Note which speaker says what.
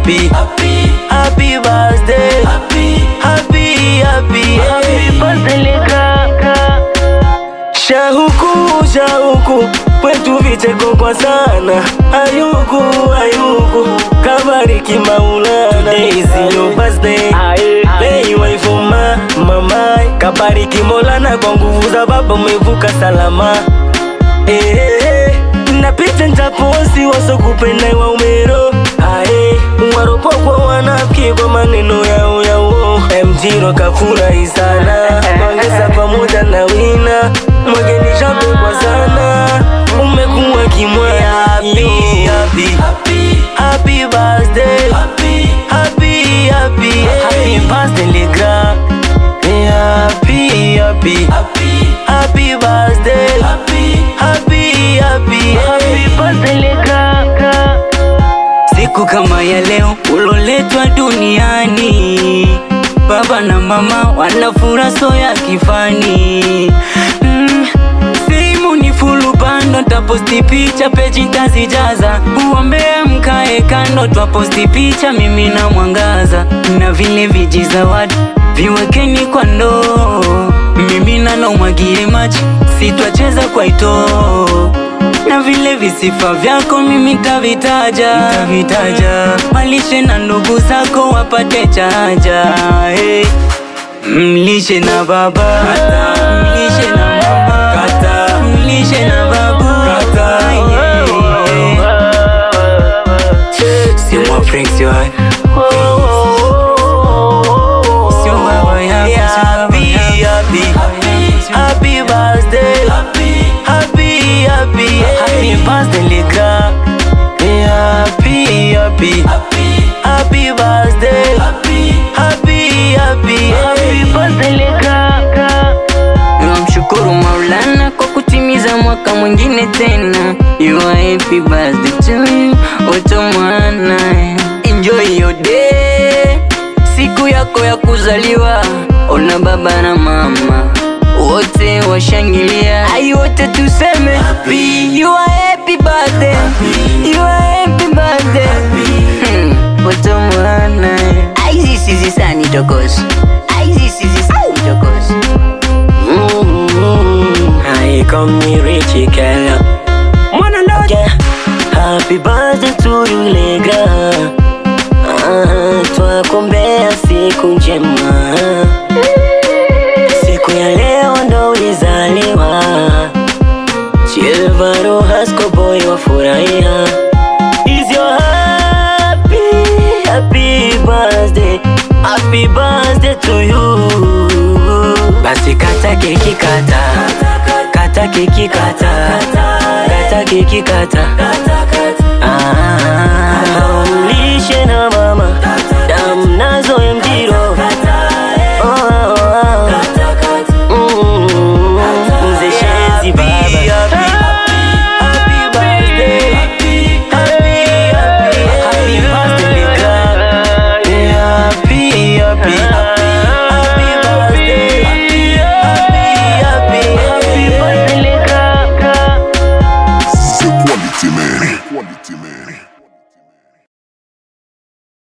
Speaker 1: happy, happy, happy birthday, happy, happy, happy, happy birthday Leka. Shahuku, shahuku, kwetu vicheko kwa sana. Ayuku, ayuku, kabariki Maulana. Today is your birthday, May wife ma, mama, kabariki Maulana kwa nguvu za baba umevuka salama. Eh, eh, eh, na picha ntaposi wasokupenda wa umero ae waropokwa wanafiki kwa maneno yao yao mjiro kafurahi sana pongeza pamoja na wina mwageni shape kwa sana umekuwa kimwaya happy, happy, happy, happy birthday happy, happy, happy, happy birthday Legra happy, happy, happy, happy birthday happy, happy, happy, happy birthday Legra
Speaker 2: Siku kama ya leo uloletwa duniani, baba na mama wana furaha ya kifani mm. Simu ni fulu bando, taposti picha peji tazijaza, uombea mkae kando, twaposti picha mimi na mwangaza, na vile viji zawadi viwekeni kwa ndoo, mimi na umwagie maji, sitwacheza kwa itoo na vile visifa vyako mimi tavitaja, tavitaja. Malishe na ndugu zako wapate chaja hey. Mlishe na baba mlishe na mama mlishe na babu yeah. Sio mwa Frank sio hai. Sio baba yako, sio baba
Speaker 1: happy,
Speaker 2: yako.
Speaker 1: happy, happy birthday, happy, happy, happy, happy birthday Legra. Happy, happy, happy, happy birthday, happy, happy, happy, happy birthday Legra.
Speaker 2: Namshukuru Maulana kwa kutimiza mwaka mwingine tena. You are happy birthday to you, Oto mwana. Enjoy your day, siku yako ya kuzaliwa. Ona baba na mama wote washangilia, ai wote tuseme happy. You are happy birthday, you are happy birthday. Hmm, Oto mwana. Ai zisi zisani tokosi, ai zisi zisani tokosi.
Speaker 1: Mm, I come me Richie Kenya. Mwana ndoje. Happy birthday to you Legra. Ah, twakumbea siku njema. Siku ya leo ndo ulizaliwa. Chilvaro Hasco boy wafurahia. Is your happy, happy birthday. Happy birthday to you. Basi kata keki kata Kata keki kata Kata keki kata Ah, Mlishe na mama Dam nazo mjiro Oh, oh, oh. Mm, Mzee Shezi baba Happy birthday Happy, happy, happy birthday Legra. Happy, happy, happy birthday Happy, happy, happy birthday Legra.
Speaker 3: The quality man. Quality man.